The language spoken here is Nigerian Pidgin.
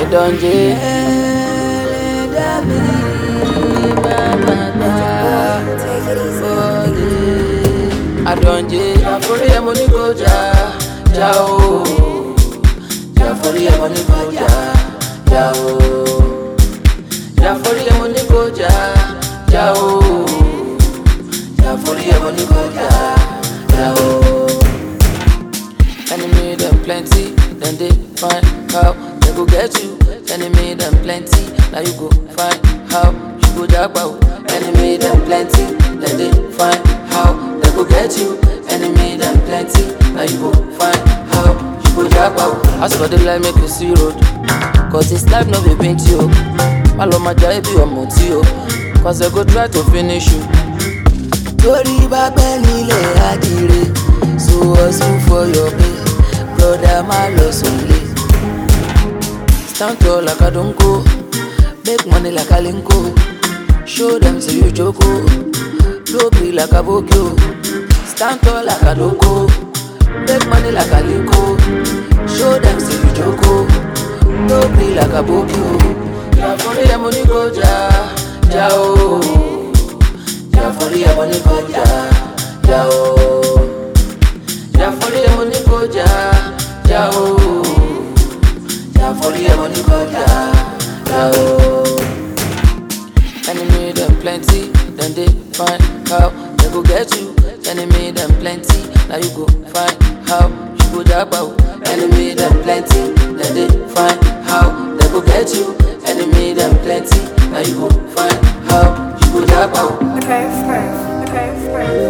Adonje. Ẹlẹ́dàá mi máa gbà bọ́dé. Adonje. Jàforí ẹ̀ mo ní kó jà jà o. Jàforí ẹ̀ mo ní kó jà jà o. Jàforí ẹ̀ mo ní kó jà jà o. Jàforí ẹ̀ mo ní kó jà jà o. Enemy them plenty, then they find how they go get you. Enemy them plenty, now you go find how you go jump out. Enemy them plenty, then they find how they go get you. Enemy them plenty, now you go find how you go jump out. As for the life, make you see road. Cause this life no be paint you. Maloma jai be your motio. Cause they go try to finish you. torí bá pẹ́ nílẹ̀ àdìrẹ so hustle for your pay broda má lọ sọlé. stand tall like adonko make money like alinko show dem say you joko no be like abokio stand tall like adonko make money like alinko show dem say you joko no be like abokio. jàforí ẹ̀ mo ní kó jà jà o. Jàforí ẹ̀ mo ní kó jà jà o. Jàforí ẹ̀ mo ní kó jà jà o. Jàforí ẹ̀ mo ní kó jà jà o. Enemy dem plenty, dem dey find how dem go get you. Enemy dem plenty, na you go find how you go japa o. Enemy dem plenty, dem dey find how dem go get you. Enemy dem plenty, na you go find how you go japa o. Okay, first. Okay, first.